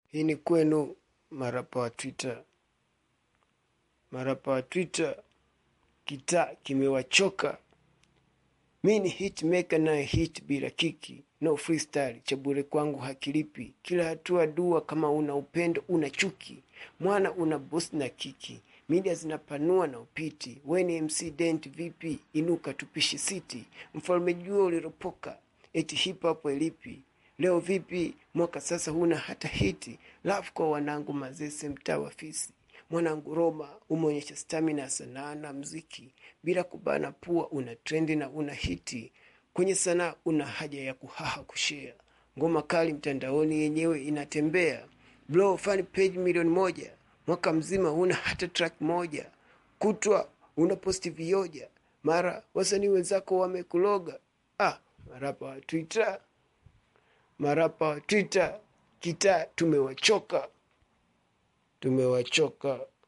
Hii ni kwenu marapa wa Twitter. Marapa wa Twitter, kitaa kimewachoka. Mi ni hitmaker naye hit bila kiki, no freestyle, cha bure kwangu hakilipi. Kila hatua dua, kama una upendo una chuki, mwana una boss na kiki, media zinapanua na upiti. We ni MC Dent vipi? Inuka tupishi city, mfalme jua uliropoka, eti hip hop elipi Leo vipi? Mwaka sasa huna hata hiti. Love kwa wanangu mazese mtaa wa fisi. Mwanangu Roma umeonyesha stamina sanaa na mziki. Bila kubana pua una trendi na una hiti. Kwenye sanaa una haja ya kuhaha kushare. Ngoma kali mtandaoni yenyewe inatembea. Blow fan page milioni moja. Mwaka mzima huna hata track moja. Kutwa una posti vioja. Mara wasanii wenzako wamekuloga. Ah, marapa wa Twitter marapa wa Twitter kitaa tumewachoka, tumewachoka.